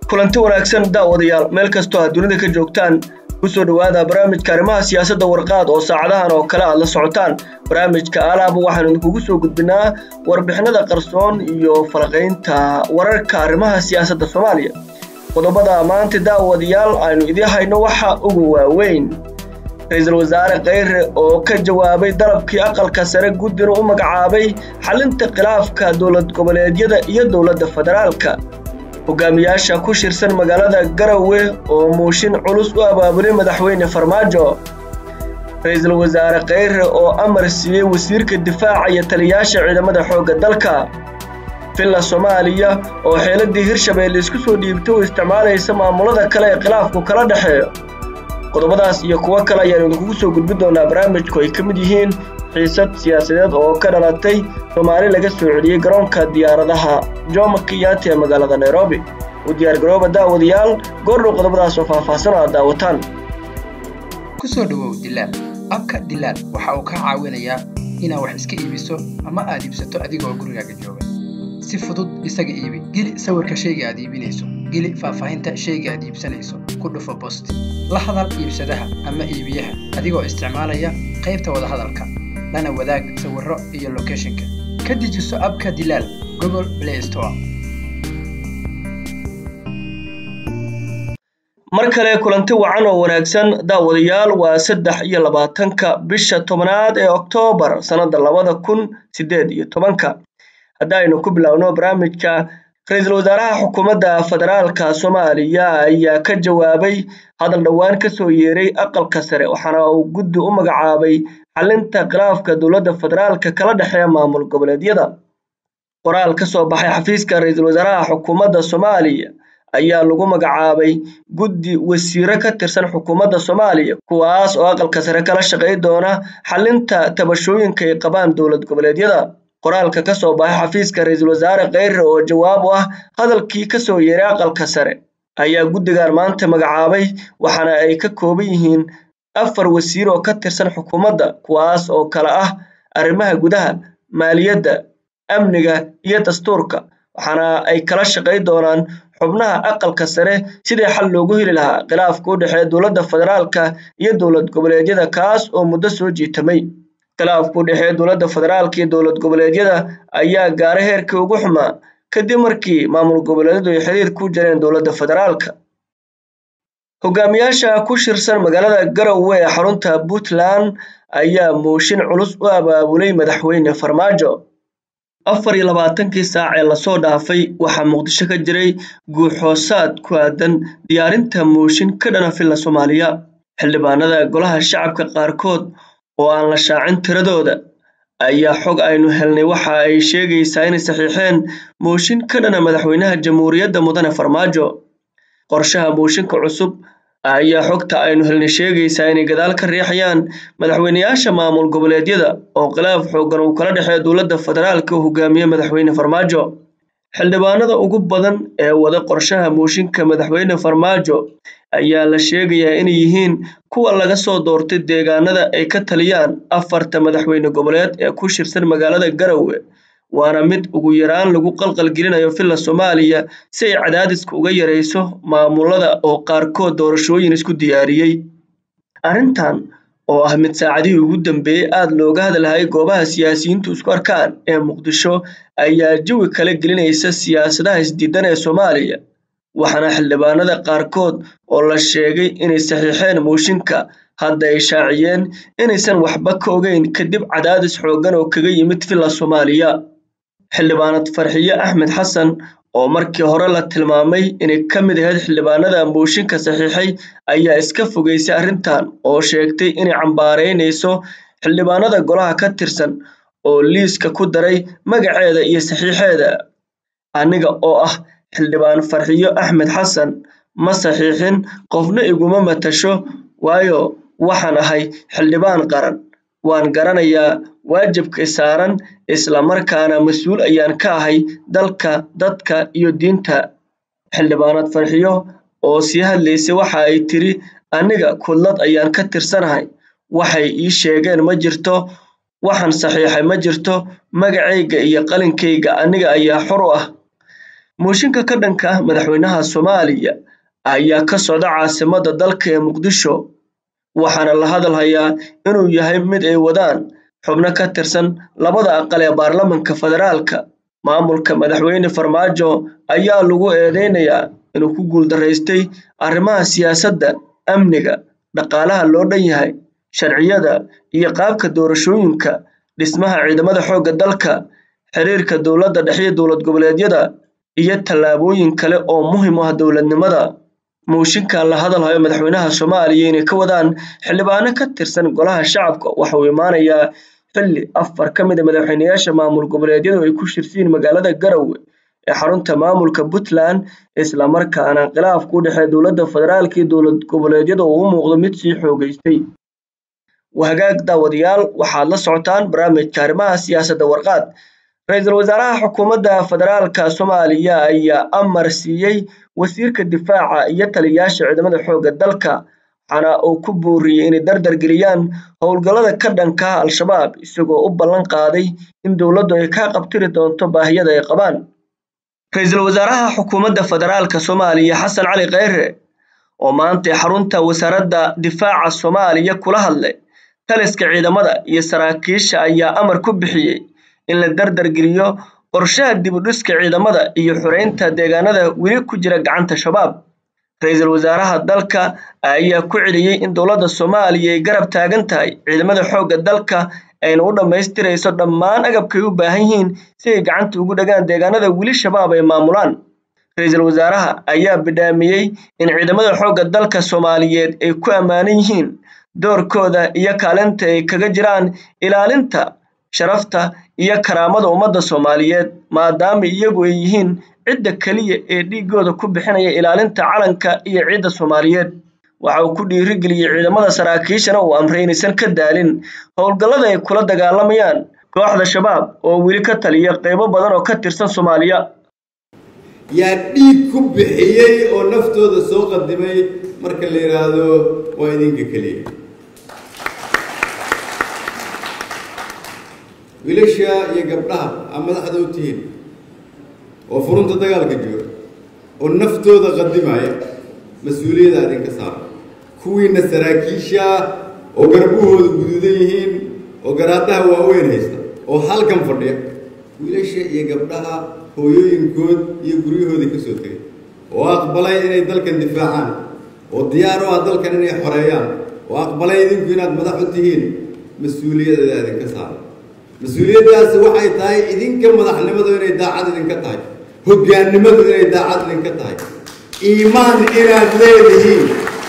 kulanti wanaagsan daawadayaal meel kastoo aad dunida ka joogtaan kusoo dhowaada barnaamijka arrimaha siyaasadda warqaad oo saacadahan oo kale aad la socotaan barnaamijka alaaba waxaanu idinkugu soo gudbinaa warbixinada qarsoon iyo falaqaynta wararka arrimaha siyaasadda soomaaliya qodobada maanta daawadayaal aynu idiin hayno waxa ugu waaweyn ra-iisul wasaare kheyre oo ka jawaabay dalabkii aqalka sare guddina u magacaabay xalinta khilaafka dowlad goboleedyada iyo dowladda federaalka hogaamiyaasha ku shirsan magaalada garowe oo muushin culus u abaabulay madaxweyne farmaajo ra-iisul wasaare kheyre oo amar siiyey wasiirka difaaca iyo taliyaasha ciidamada xoogga dalka villa soomaaliya oo xeeladii hirshabeelle isku soo dhiibtay oo isticmaalaysa maamulada kale ee khilaafku kala dhexeeyo qodobadaas iyo kuwo kale ayaanu idinkugu soo gudbin doonaa barnaamijku ay ka mid yihiin xiisad siyaasadeed oo ka dhalatay soomaali laga soo celiyey garoonka diyaaradaha jomo kenyatta ee magaalada nairobi u diyaargarooba daawadayaal goordhow qodobadaas oo faahfaahsan aad daawataan kusoo dhowow dilaal abka dilaal waxa uu kaa caawinayaa inaad wax iska iibiso ama aad iibsato adigoo gurigaaga jooga si fudud isaga iibi geli sawirka shayga aad iibinayso geli faahfaahinta shayga aad iibsanayso ku dhufo bost la hadal iibsadaha ama iibiyaha adigoo isticmaalaya qaybta wadahadalka lana wadaag sawirro iyo lokeshinka ka dejiso abka dilaal google play store mar kale kulanti wacan oo wanaagsan daawadayaal waa saddex iyo labaatanka bisha tobnaad ee oktoobar sannadda labada kun siddeed iyo tobanka haddaynu ku biloawno barnaamijka ra-iisul wasaaraha xukuumadda federaalka soomaaliya ayaa ka jawaabay hadal dhowaan ka soo yeeray aqalka sare waxaana uu guddi u magacaabay xalinta khilaafka dowladda federaalka kala dhexeeya maamul goboleedyada qoraal ka soo baxay xafiiska ra-iisul wasaaraha xukuumadda soomaaliya ayaa lagu magacaabay guddi wasiiro ka tirsan xukuumadda soomaaliya kuwaas oo aqalka sare kala shaqay doona xalinta tabashooyinka ay qabaan dowlad goboleedyada qoraalka ka soo baxay xafiiska ra-iisul wasaare kheyre oo jawaab u ah hadalkii ka soo yeeray aqalka sare ayaa guddigan maanta magacaabay waxaana ay ka kooban yihiin afar wasiir oo ka tirsan xukuumadda kuwaas oo kale ah arrimaha gudaha maaliyadda amniga iyo dastuurka waxaana ay kala shaqay doonaan xubnaha aqalka sare sidii xal loogu heli lahaa khilaafka u dhexeeya dowladda federaalka iyo dowlad goboleedyada kaas oo muddo soo jiitamay khilaafka u dhexeeya dowladda federaalka iyo dowlad goboleedyada ayaa gaaray heerkii ugu xumaa kadib markii maamul goboleedyadu ay xiriir ku jireen dowladda federaalka hogaamiyaasha ku shirsan magaalada garowe ee xarunta puntland ayaa muushin culus u abaabulay madaxweyne farmaajo afar iyo labaatankii saac ee lasoo dhaafay waxaa muqdisho ka jiray guuxoosaad ku aadan diyaarinta muushin ka dhana villa soomaaliya xildhibaanada golaha shacabka qaarkood oo aan la shaacin tiradooda ayaa xog aynu helnay waxa ay sheegaysaa inay saxiixeen muushin ka dhana madaxweynaha jamhuuriyadda mudane farmaajo qorshaha muushinka cusub ayaa xogta aynu helnay sheegaysaa inay gadaal ka riixayaan madaxweyneyaasha maamul goboleedyada oo khilaaf xoogan uu kala dhexeeya dowladda federaalka uu hogaamiye madaxweyne farmaajo xildhibaanada ugu badan ee wada qorshaha muushinka madaxweyne farmaajo ayaa la sheegayaa inay yihiin kuwa laga soo doortay deegaanada ay ka taliyaan afarta madaxweyne goboleed ee ku shirsan magaalada garowe waana mid ugu yaraan lagu qalqalgelinayo villa soomaaliya si ay cadaadiska uga yarayso maamulada oo qaarkood doorashooyin isku diyaariyey arrintan oo ah mid saacadihii ugu dambeeyey aada looga hadalhayay goobaha siyaasiyiintu isku arkaan ee muqdisho ayaa jawi kala gelinaysa siyaasadaha isdiidan ee soomaaliya waxaana xildhibaanada qaarkood oo la sheegay inay saxiixeen muushinka hadda ay shaaciyeen inaysan waxba ka ogeyn kadib cadaadis xooggan oo kaga yimid villa soomaaliya xildhibaanad farxiye axmed xasan oo markii hore la tilmaamay inay ka mid ahayd xildhibaanada muushinka saxiixay ayaa iska fogeysay arrintan oo sheegtay inay cambaaraynayso xildhibaanada golaha ka tirsan oo liiska ku daray magaceeda iyo saxiixeeda aniga oo ah xildhibaan farxiyo axmed xasan ma saxiixin qofna iguma matasho waayo waxaan ahay xildhibaan qaran waan garanayaa waajibka saaran islamarkaana mas-uul ayaan ka ahay dalka dadka iyo diinta xildhibaanad farxiyo oo sii hadlaysay waxa ay tiri aniga kudlad ayaan ka tirsanahay waxay ii sheegeen ma jirto waxaan saxiixay ma jirto magacayga iyo qalinkayga aniga ayaa xor u ah mooshinka ka dhanka ah madaxweynaha soomaaliya ayaa ka socda caasimadda dalka ee muqdisho waxaana la hadal hayaa inuu yahay mid ay wadaan xubno ka tirsan labada aqal ee baarlamanka federaalka maamulka madaxweyne farmaajo ayaa lagu eedeynayaa inuu ku guuldaraystay arrimaha siyaasadda amniga dhaqaalaha loo dhan yahay sharciyada iyo qaabka doorashooyinka dhismaha ciidamada xoogga dalka xiriirka dowladda dhexe iyo dowlad goboleedyada iyo tallaabooyin kale oo muhiim u ah dowladnimada mooshinkan la hadalhayo madaxweynaha soomaaliya inay ka wadaan xildhibaano ka tirsan golaha shacabka waxa uu imaanayaa xilli afar ka mid a madaxweyneyaasha maamul goboleedyadu ay ku shirsiin magaalada garowe ee xarunta maamulka puntland islamarkaana khilaafka u dhexeeya dowladda federaalka iyo dowlad goboleedyada uu u muuqdo mid sii xoogeystay wahagaag daawadayaal waxaad la socotaan barnaamijka arrimaha siyaasadda warqaad ra-iisul wasaaraha xukuumadda federaalka soomaaliya ayaa amar siiyey wasiirka difaaca iyo taliyayaasha ciidamada xoogga dalka waxaana uu ku booriyey inay dardar geliyaan howlgallada ka dhanka ah al-shabaab isagoo u ballan qaaday in dowladdu ay ka qabtiri doonto baahiyada ay qabaan ra-iisul wasaaraha xukuumadda federaalka soomaaliya xasan cali kheyre oo maantay xarunta wasaaradda difaaca soomaaliya kula hadlay taliska ciidamada iyo saraakiisha ayaa amar ku bixiyey in la dardar geliyo qorshaha dib u dhiska ciidamada iyo xoreynta deegaanada weli ku jira gacanta shabaab ra-iisul wasaaraha dalka ayaa ku celiyey in dowladda soomaaliya ay garab taagan tahay ciidamada xoogga dalka ayna u dhammaystirayso dhammaan agabkay u baahan yihiin si ay gacanta ugu dhagaan deegaanada weli shabaab ay maamulaan ra-iisul wasaaraha ayaa bidhaamiyey in ciidamada xoogga dalka soomaaliyeed ay ku ammaanan yihiin doorkooda iyo kaalinta ay kaga jiraan ilaalinta sharafta iyo karaamada ummadda soomaaliyeed maadaama iyagu ay yihiin cidda keliya ee dhiigooda ku bixinaya ilaalinta calanka iyo ciidda soomaaliyeed waxa uu ku dhiirigeliyey ciidamada saraakiishana uu amray inaysan ka daalin howlgallada ay kula dagaalamayaan kooxda shabaab oo weli ka taliya qeybo badan oo ka tirsan soomaaliya yaa dhiig ku bixiyey oo naftooda soo qadimay marka la yidhaahdo waa idinka keliya wiilasha iyo gabdhaha aa madaxda u tihiin oo furunta dagaalka jooga oo naftooda qadimaya mas-uuliyadda idinka saara kuwiina saraakiisha oo garbahooda guduudan yihiin oo garaadaha waaweyn haysta oo halkan fadhiya wiilasha iyo gabdhaha hooyooyinkood iyo guryahoodii ka soo tegay oo aqbalay inay dalkan difaacaan oo diyaar u ah dalkan inay xoreeyaan oo aqbalay idinku inaad madax u tihiin mas-uuliyadda idinka saara mas-uuliyaddaasi waxay tahay idinka madaxnimadu inay daacad idinka tahay hoggaannimadu inay daacad idinka tahay iimaan inaad leedihiin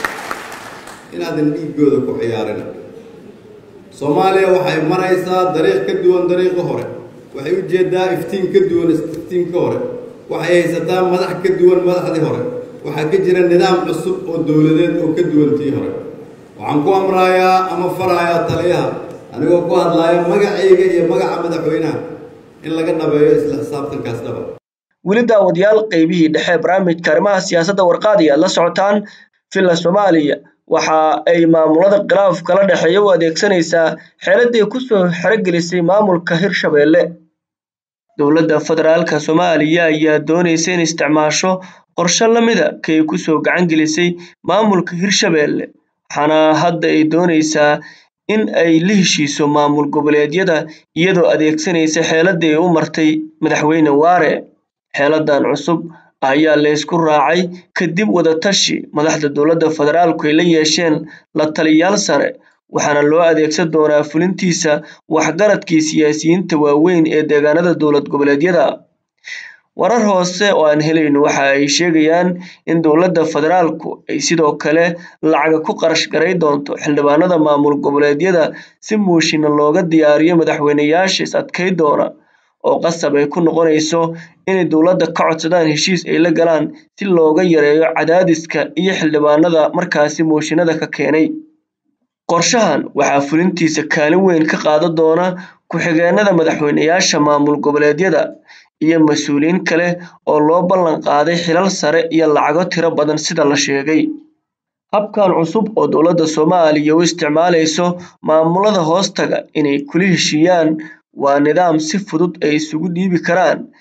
inaadan dhiiggooda ku ciyaarin soomaaliya waxay maraysaa dariiq ka duwan dariiqi hore waxay u jeedaa iftiin ka duwan iftiinka hore waxay haysataa madax ka duwan madaxdii hore waxaa ka jira nidaam cusub oo dowladeed oo ka duwan tii hore waxaan ku amrayaa ama farayaa taliyaha anigoo ku hadlaaya magacayga iyo magaca madaxweynaha in laga dhabeeyo isla xisaabtankaas dhaba weli daawadayaal qeybihii dhexe barnaamijka arrimaha siyaasadda warqaadiya la socotaan villa soomaaliya waxa ay maamulada khilaaf kala dhexeeya u adeegsanaysaa xeeladay kusoo xerogelisay maamulka hirshabeelle dowladda federaalka soomaaliya ayaa doonaysa in isticmaasho qorshe lamida kay kusoo gacan gelisay maamulka hirshabeelle waxaana hadda ay doonaysaa in ay la heshiiso maamul goboleedyada iyadoo adeegsanaysa xeeladii ay u martay madaxweyne waare xeeladan cusub ayaa laysku raacay kadib wadatashi madaxda dowladda federaalku ay la yeesheen la taliyaal sare waxaana loo adeegsan doonaa fulintiisa waxgaradkii siyaasiyiinta waaweyn ee deegaanada dowlad goboleedyada warar hoose oo aan helayno waxa ay sheegayaan in dowladda federaalku ay sidoo kale lacaga ku qarash garay doonto xildhibaanada maamul goboleedyada si muushina looga diyaariyo madaxweyneyaasha is adkay doona oo qasab ay ku noqonayso inay dowladda ka codsadaan heshiis ay la galaan si looga yareeyo cadaadiska iyo xildhibaanada markaasi mooshinada ka keenay qorshahan waxaa fulintiisa kaalin weyn ka qaadan doona ku-xigeenada madaxweyneyaasha maamul goboleedyada iyo mas-uuliyiin kale oo loo ballan qaaday xilal sare iyo lacago tiro badan sida la sheegay habkan cusub oo dowladda soomaaliya u isticmaalayso maamulada hoostaga inay kula heshiiyaan waa nidaam si fudud ay isugu dhiibi karaan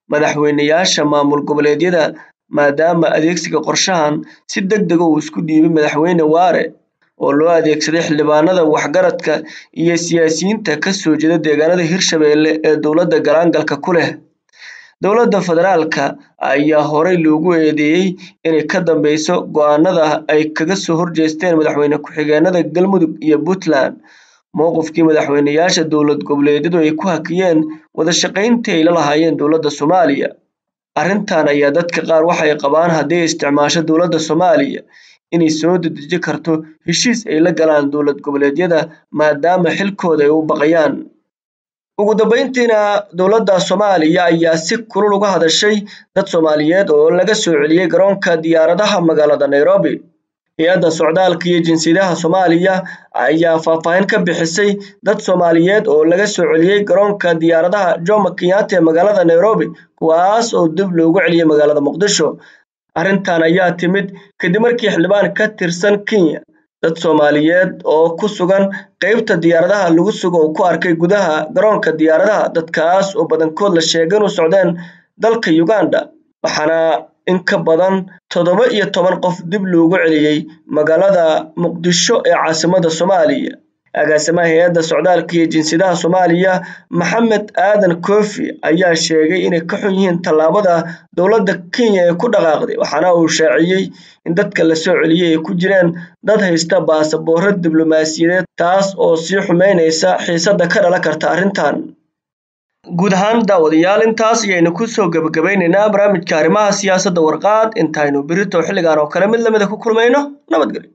madaxweyneyaasha maamul goboleedyada maadaama adeegsiga qorshahan si deg dega uu isku dhiibay madaxweyne waare oo loo adeegsaday xildhibaanada waxgaradka iyo siyaasiyiinta ka soo jeeda deegaanada hirshabeelle ee dowladda galaangalka ku leh dowladda federaalka ayaa horey loogu eedeeyey inay ka dambeyso go-aanada ay kaga soo horjeesteen madaxweyne ku-xigeenada galmudug iyo puntland mowqifkii madaxweyneyaasha dowlad goboleedyadu ay ku hakiyeen wada shaqayntii ay la lahaayeen dowladda soomaaliya arrintan ayaa dadka qaar waxay qabaan haddii ay isticmaasho dowladda soomaaliya inay soo dedeji karto heshiis ay la galaan dowlad goboleedyada maadaama xilkooda ay u baqayaan ugu dambeyntiina dowladda soomaaliya ayaa si kulul uga hadashay dad soomaaliyeed oo laga soo celiyey garoonka diyaaradaha magaalada nairobi hay-adda socdaalka iyo jinsiyadaha soomaaliya ayaa faahfaahin ka bixisay dad soomaaliyeed oo laga soo celiyey garoonka diyaaradaha jomo kenyatta ee magaalada nairobi kuwaas oo dib loogu celiyey magaalada muqdisho arrintan ayaa timid kadib markii xildhibaan ka tirsan kenya dad soomaaliyeed oo ku sugan qeybta diyaaradaha lagu sugo uu ku arkay gudaha garoonka diyaaradaha dadkaas oo badankood la sheegay inuu socdeen dalka uganda waxaana in ka badan toddoba iyo toban qof dib loogu celiyey magaalada muqdisho ee caasimada soomaaliya agaasimaha hay-adda socdaalka iyo jinsiyadaha soomaaliya maxamed aadan koofi ayaa sheegay inay ka xun yihiin tallaabada dowladda kenya ee ku dhaqaaqday waxaana uu shaaciyey in dadka la soo celiyey ay ku jireen dad haysta baasaboorro diblomaasiyadeed taas oo sii xumeynaysa xiisadda ka dhalan karta arrintan guud ahaan daawadayaal intaas ayaynu kusoo gebagabaynaynaa barnaamijka arrimaha siyaasadda warqaad intaynu berito xilligan oo kale mid lamida ku kulmayno nabadgelyo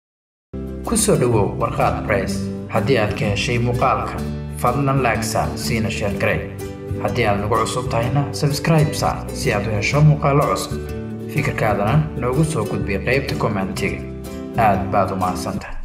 ku soo dhowow warqaad bress haddii aad ka heshay muuqaalka fadlan laagsa siina sheer garey haddii aad nagu cusub tahayna sabskraib saar si aad u hesho muuqaallo cusub fikirkaadana noogu soo gudbiy qaybta kommentiga aad baad u mahadsantahay